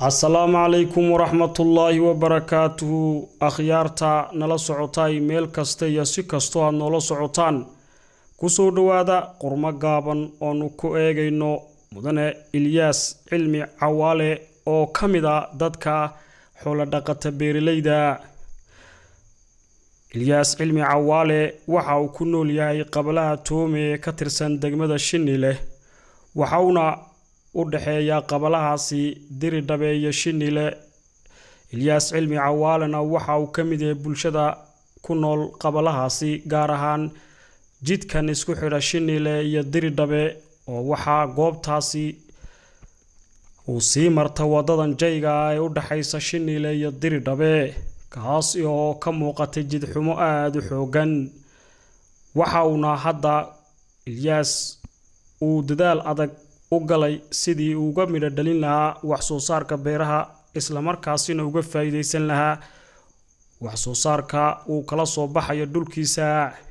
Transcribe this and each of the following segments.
asalaamu calaykum waraxmatullaahi wabarakaatuhu akhyaarta nala socotay meel kasta iyo si kastoo aad noola socotaan kusoo dhowaada qurmo gaaban oonu ku eegayno mudane ilyaas cilmi cawaale oo ka mid a dadka xoolodhaqata beeralayda ilyaas cilmi cawaale waxa uu ku nool yahay qabalaha toome ee ka tirsan degmada shinile waxauna u dhexeeya qabalahaasi diridhabe iyo shinile ilyaas cilmi cawaalena waxa uu ka mid yahay bulshada ku nool qabalahaasi gaar ahaan jidkan isku xidha shinile iyo diridhabe oo waxaa goobtaasi uu sii marta wadadan jayga ah ee u dhexaysa shinile iyo diridhabe kaas oo ka muuqatay jidxumo aada u xoogan waxa uuna hadda ilyaas uu dadaal adag u galay sidii uu uga midho dhalin lahaa wax soo saarka beeraha islamarkaasina uga faa'iidaysan lahaa wax soo saarka uu kala soo baxayo dhulkiisa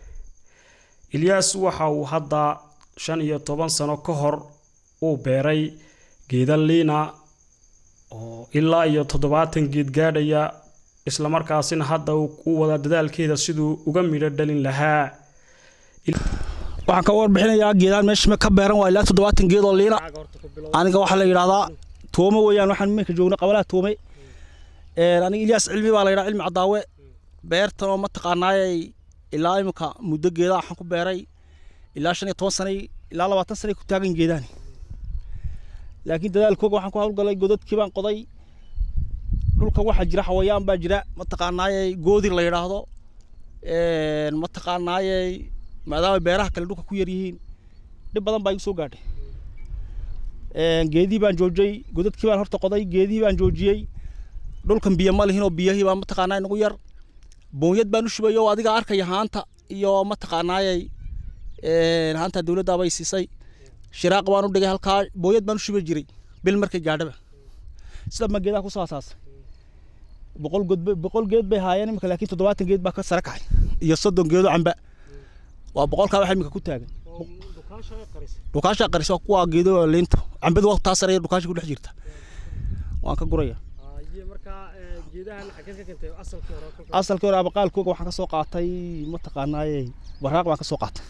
ilyaas waxa uu hadda shan iyo toban sano ka hor uu beeray geeda liina oo ilaa iyo toddobaatan geed gaadhaya islamarkaasina hadda uu wadaa dadaalkeeda siduu uga midho dhalin lahaa waxaan ka warbixinayaa geedaan meesha ka beeran waa ilaa toddobaatan geed oo liina aniga waxaa la yidhahdaa toome weeyaan waxaan iminka joogna qabalaha toome aniga ilyaas cilmi baa la yidhaha cilmi cadaawe beertan oo mataqaanaayay ilaa iminka muddo geedaa waxaan ku beeray ilaa shan iyo toban sanay ilaa labaatan sanay ku taagan geedaan laakiin dadaalkooga waxaan ku hawlgalay godadkii baan qoday dhulka waxaa jira xawayaan baa jira mataqaanaayay goodir la yidhaahdo mataqaanaayay maadaama beeraha kale dhulka ku yar yihiin dhib badan baa igu soo gaadhay geedihii baan joojiyey godadkii baan horta qoday geedihii baan joojiyey dhulkan biyo ma lihin oo biyahii baa mataqaanaa nagu yar boonyad baan u shubay oo adiga arkaya haanta iyo mataqaanaayay haanta dowladda bay siisay shiraaq baan u dhigay halkaa boonyad baan u shubi jiray bil markay gaadhaba sida ma geedaha kusoo asaasay boqol god boqol geed bay haayeen imika laakiin toddobaatan geed baa ka sare kacay iyo soddon geedo camba waa boqolkaa waxa imika ku taagan dhukaasha qaris waa kuwa geedo liinta cambadu waa taa sare dhukaasha ku dhex jirta waan ka guraya asalkii hore abaqaalkooga waxaan ka soo qaatay mataqaanaaye baraaq baan ka soo qaatay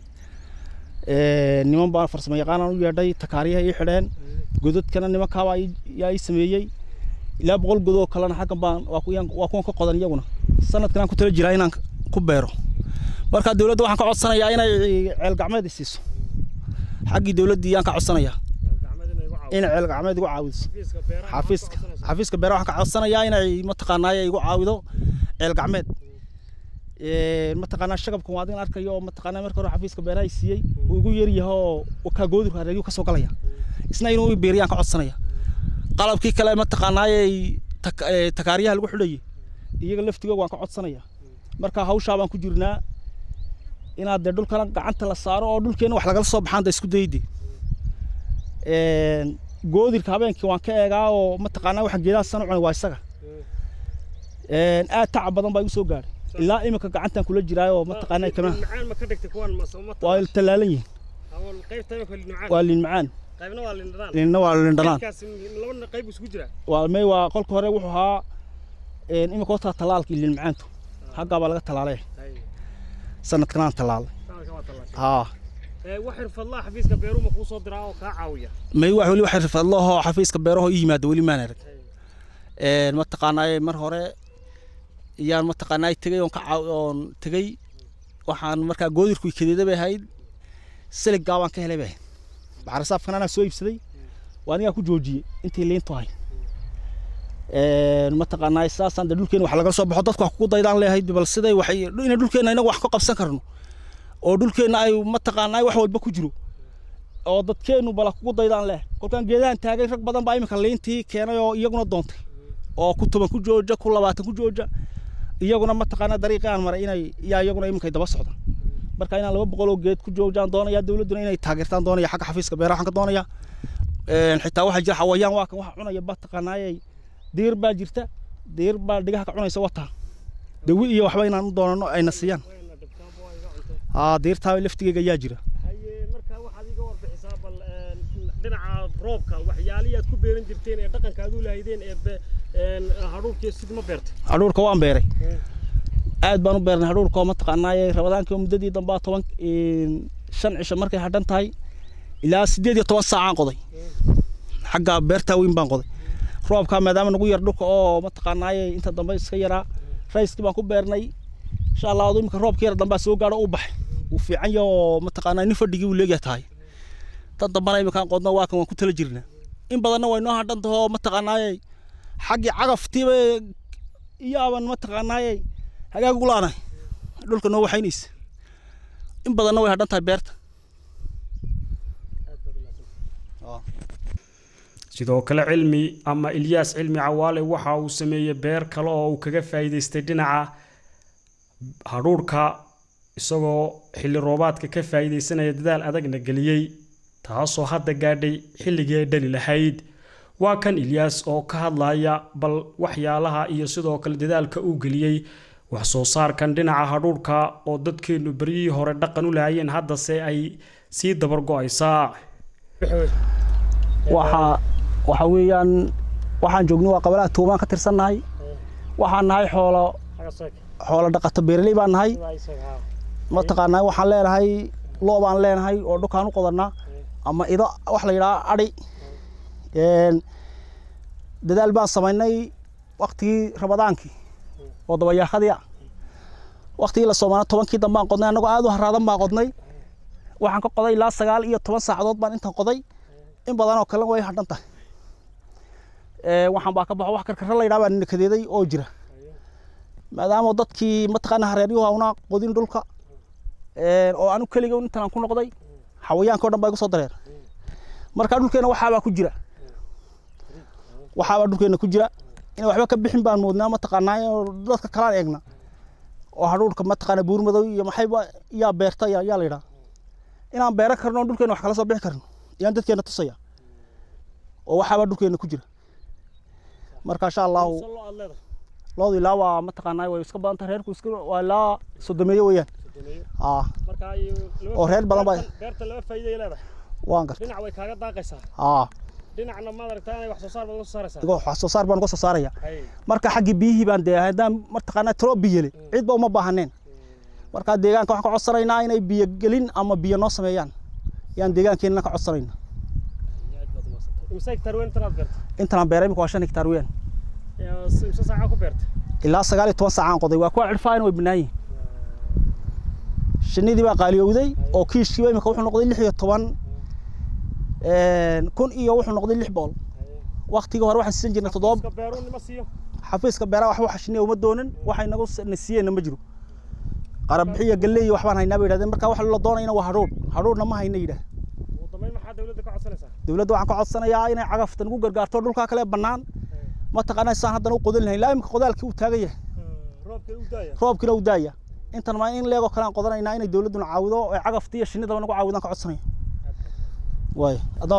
niman baan farsamo yaqaanaan u yeedhay takaariyaha ii xidheen godadkana nimankaabaa yaa ii sameeyey ilaa boqol godoo kalena xaggan baan waa kuwan ka qodan iyaguna sanadkan aan ku tala jiraa inaan ku beero marka dowladda waxaan ka codsanayaa inay ceel gacmeed siiso xaggii dowladdii yaan ka codsanayaa inay ceel gacmeed igu caawiso xafiiska xafiiska beeraha waxaan ka codsanayaa inay mataqaanaaye igu caawido ceel gacmeed mataqaanaa shagabkan waa adin arkayo oo mataqaanaa marka hore xafiiska beeraha siiyey uu igu yar yahay oo kaa goodirka hareegyu ka soo galaya isna inuu i beeriyaan ka codsanaya qalabkii kale mataqaanaaye takaariyaha lagu xidhayay iyaga laftigooga waan ka codsanaya marka hawshaa baan ku jirnaa inaad dee dhulkana gacanta la saaro oo dhulkeena wax lagala soo baxaan da isku dayde goodirka habeenkii waan ka eegaa oo mataqaanaa waxa geedaha san cunay waa isaga aad tacab badan baa igu soo gaadhay ilaa imika gacantan kula jiraayo oo mataqaanaa kamaa waa tallaalan yihiin waa liin macaan liinna waa liin dhanaan waa may waa qolka hore wuxuu ahaa imika horta tallaalkii liin macaantu xaggaa baa laga tallaalay sanadkan aan tallaalay haa may wax weli wax xirfadlahoo xafiiska beeraho ii yimaada weli maan arag mataqaanaaye mar hore iyaan mataqaanaaye tegay oon ka oon tegey waxaan markaa goodirku kadeeda bay ahayd siliggaa baan ka helay bay ahayd baxarisaafkan anaa soo iibsaday waa anigaa ku joojiyey intii liintu ahayd mataqaanaa saasaan de dhulkeena wax lagala soo baxo dadku wax kugu daydaan leeyahay bal siday waxay ina dhulkeena inagu wax ka qabsan karno oo dhulkeena ay mataqaanaa wax walba ku jiro oo dadkeenu bala kugu daydaan leh kolkaan geedahan taagay rag badan baa iminka liintii keenay oo iyaguna doontay oo ku toban ku jooja ku labaatan ku jooja iyaguna mataqaanaa dariiqii aan maray inay yaa iyaguna iminka daba socdaan marka inaan laba boqol oo geed ku joojaan doonaya dowladduna inay taageertaan doonaya xagga xafiiska beeraha waxaan ka doonaya xitaa waxaa jira xawayaan waa kan waxa cunaya mataqaanaayay diir baa jirta diir baa dhigaha ka cunaysa wataa dawi iyo waxba inaan u doonano ayna siiyaan haa diirtaa laftigeyga ayaa jira marka waxaad iga warbixisaa bal dhinaca roobka waxyaalihii aad ku beeran jirteen ee dhaqanka aad u lahaydeen ee hadhuurkii sid ma beertay hadhuurka waan beeray aad baan u beernay hadhuurka oo mataqaanaaye rabadaankii muddadii dambaa toban shan cisho markay hadhan tahay ilaa siddeed iyo toban saacaan qoday xagga beertaa weyn baan qoday roobkaa maadaama nagu yar dhulka oo mataqaanaaye inta dambe iska yaraa rayskii baan ku beernay insha allah adu imika roobka yar dambaa soo gaadho u baxay wuu fiican yahay oo mataqaanaa nin fadhigii wuu leegyahay tahay tan dambana imikaan qodno waa kan waan ku tala jirnaa in badanna way noo hadhan taho mataqaanaaye xaggii cagaftiiba iyaaban mataqaanaaye hagaag ugu laanahay dhulka noo waxaynaysa in badanna way hadhan tahay beerta sidoo kale cilmi ama ilyaas cilmi cawaale waxa uu sameeyey beer kale oo uu kaga faa'iidaystay dhinaca hadhuurhka isagoo xilli roobaadka ka faa'iidaysanaya dadaal adagna geliyey taasoo hadda gaadhay xilligii ay dhali lahayd waa kan ilyaas oo ka hadlaya bal waxyaalaha iyo sidoo kale dadaalka uu geliyey wax soo saarkan dhinaca hadhuurhka oo dadkeennu beryihii hore dhaqan u lahayeen haddase ay sii dabar go-aysaa waxaa waxa weeyaan waxaan joognay waa qabalaha tuubaan ka tirsannahay waxaan nahay xoolo xoolo dhaqato beeraley baan nahay mataqaanaa waxaan leenahay loo baan leenahay oo dhulkaan u qodannaa ama ido wax la yidhaha adhi dadaal baan samaynay waktigii rabadaankii oo dabayaaqadii ah waktigii la soomaana tobankii dambaan qodnay annagoo aad u haraadan baan qodnay waxaan ka qoday ilaa sagaal iyo toban saacadood baan intan qoday in badan oo kalena way hadhan tahay waxaan baa ka baxo wax karkara la yidhaha baa nakadeeday oo jira maadaama dadkii mataqaana hareeryuhu auna qodin dhulka oo anu keliga intan ku noqday xawayaanka o dhan baa igu soo dareer marka dhulkeena waxaabaa ku jira waxaabaa dhulkeena ku jira inay waxba ka bixin baan moodnaa mataqaanaa dadka kalaan eegna oo hadhuurka mataqaana buurmadow iyo maxayba yaa beerta yaa la yidhaha inaan beeran karno oo dhulkeena wax kala soo bixi karno yaan dadkeena tusaya oo waxaabaa dhulkeena ku jira marka insha allahu loodu ilaa waa mataqaanaa way iska badan tahay reerku iska waa ilaa sodomeeye weeyaan aa oo reer badan baa beerta laba faa'iido leedahay waan gartay dhinac way kaaga daaqaysaa aa dhinacna maad aragtaa inay wax soo saar baad uga soo saaraysaa igoo wax soo saar baan uga soo saaraya marka xaggii biyihii baan dee haddaan mataqaanaa tiro biyele cid ba uma baahaneen marka deegaanka waxaan ka codsanaynaa inay biyo gelin ama biyo noo sameeyaan yaan deegaankeenna ka codsanayna imse hektaar weyn intanaad beertay intanaan beeray imika waa shan hektaar weeyaan imse saacaa ku beertay ilaa sagaal iyo toban saacaan qoday waa kuwa cirfaayna way bannaan yihin shinnidii baa qaaliyowday oo kiishkiiba imika wuxuu noqday lix iyo toban kun iyo wuxuu noqday lix bool waktigii hore waxaan siisan jirnay toddoba beeru nima siiyo xafiiska beeraha wax waxa shinniya uma doonin waxay nagu siiyeenna ma jiro qarabixiyo galley iyo waxbaan haynaa bay yidhahdeen marka waxa la doonayna waa hadhuudh hadhuudhna ma hayna yidhaah ugu dambeyn maxaa dawladda ka codsanaysaa dawladda waxaan ka codsanayaa inay cagafta nagu gargaarto dhulkaa kale bannaan mataqaanaa saan haddana u qodan lahayn ilaa imika qodaalkii uu taagan yahay roobkii u daaya roobkiina uu daaya intan maa in leegoo kale aan qodanaynaa inay dawladduna caawido ee cagafta iyo shinnidaba nagu caawidaan ka codsanaya waay adoo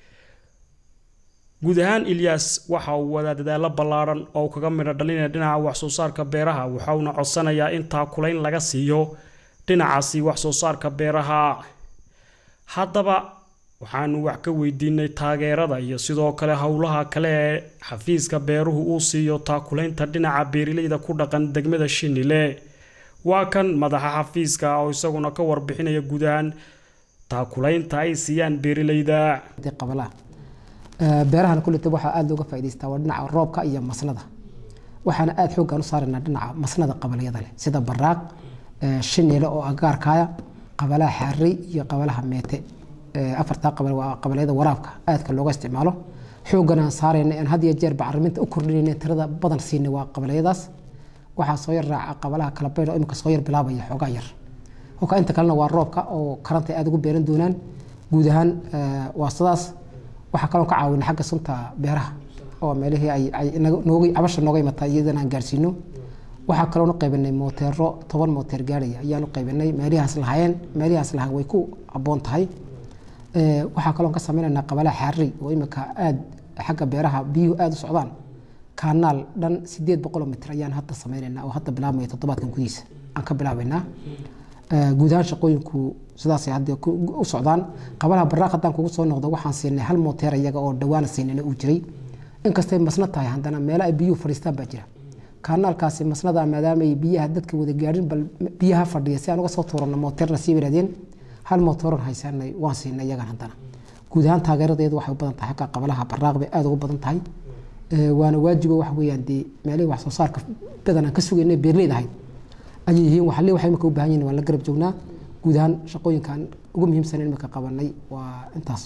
guud ahaan ilyaas waxa uu wadaa dadaallo ballaaran oo kaga midho dhalinaya dhinaca wax soo saarka beeraha waxauna codsanayaa in taakulayn laga siiyo dhinacaasi wax soo saarka beeraha haddaba waxaanu wax ka weydiinay taageerada iyo sidoo kale howlaha kale ee xafiiska beeruhu uu siiyo taakulaynta dhinaca beerilayda ku dhaqan degmada shinile waa kan madaxa xafiiska oo isaguna ka warbixinaya guud ahaan taakulaynta ay siiyaan beerilayda qabalaha beerahana kulleta waxaa aada looga faa'idaystaa waa dhinaca roobka iyo masnada waxaana aada xooggaan u saaraynaa dhinaca masnada qabaliyada leh sida baraaq shiniile oo agaarkaaya qabalaha xaarey iyo qabalaha meete afartaa qabal waa qabaliyada waraabka aadka looga isticmaalo xooggan aan saarayna aan had iyo jeer bacriminta u kordhinayna tirada badan siinay waa qabaliyadaas waxaa soo yar raaca qabalaha kala baydh oo imika soo yar bilaabaya xoogaa yar kolka inta kalena waa roobka oo karanta aada ugu beeran doonaan guud ahaan waa sidaas waxaa kaloo ka caawina xagga sunta beeraha oo meelihii ay nooga cabasha nooga imataa iyadana aan gaarsiino waxaa kaloonu qaybinay mooteero toban mooteer gaaraya ayaanu qaybinay meelihaas lahaayeen meelihaas lahaa way ku aboon tahay waxaa kaloon ka sameynaynaa qabalaha xaarey oo imika aad xagga beeraha biyuhu aada u socdaan kaanaal dhan sideed boqoloo mitir ayaan hadda sameynaynaa oo hadda bilaabmaya toddobaadkan gudihiisa aan ka bilaabaynaa guud ahaan shaqooyinku sidaasay hadda u socdaan qabalaha baraaq haddaan kugu soo noqdo waxaan siinay hal mooteer iyaga oo dhawaana siinayna uu jiray inkastay masna tahay haddana meelo ay biyuhu fadhiistaan baa jira kaanaalkaasi masnada maadaama ay biyaha dadka wada gaadhin bal biyaha fadhiya si aan uga soo tuurano mooteerna sii yidhahdeen hal mooteeron haysanay waan siinay iyagan haddana guud ahaan taageeradeedu waxay u badan tahay xagga qabalaha baraaq bay aada ugu badan tahay waana waajibo waxa weeyaan dee meelihii wax soo saarka badan aan ka sugayna beerleyda ahayd ayay yihiin waxalle waxay imika u baahan yihin waan la garab joognaa guud ahaan shaqooyinkan ugu muhiimsan imika qabanay waa intaas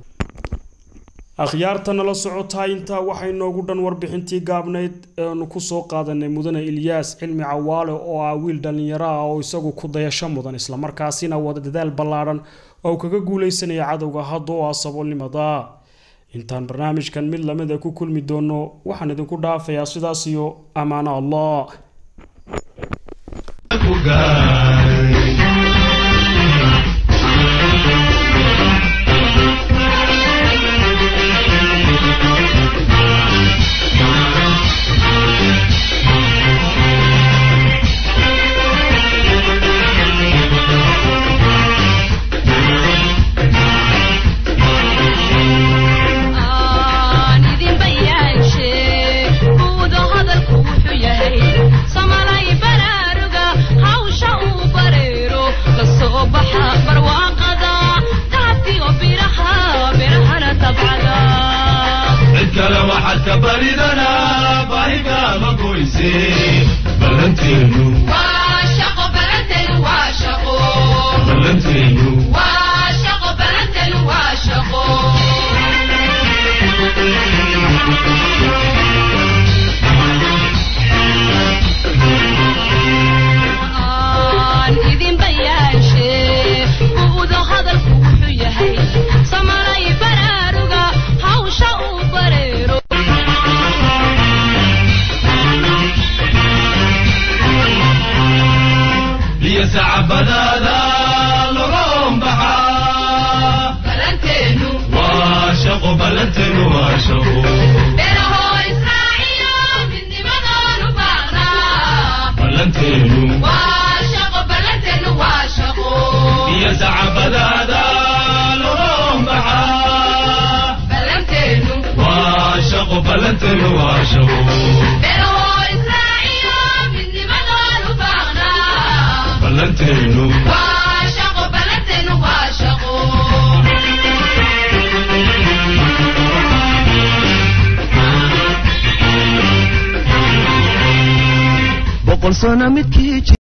akhyaarta nala socotaa intaa waxay noogu dhan warbixintii gaabnayd eanu ku soo qaadanay mudane ilyaas cilmi cawaale oo ah wiil dhallinyaro ah oo isagu ku dayasho mudan islamarkaasina wada dadaal ballaadhan oo kaga guulaysanaya cadowga hadda oo ah saboolnimada intaan barnaamijkan mid lamida ku kulmi doono waxaan idinku dhaafayaa sidaas iyo ammaano allah boqol sano midkii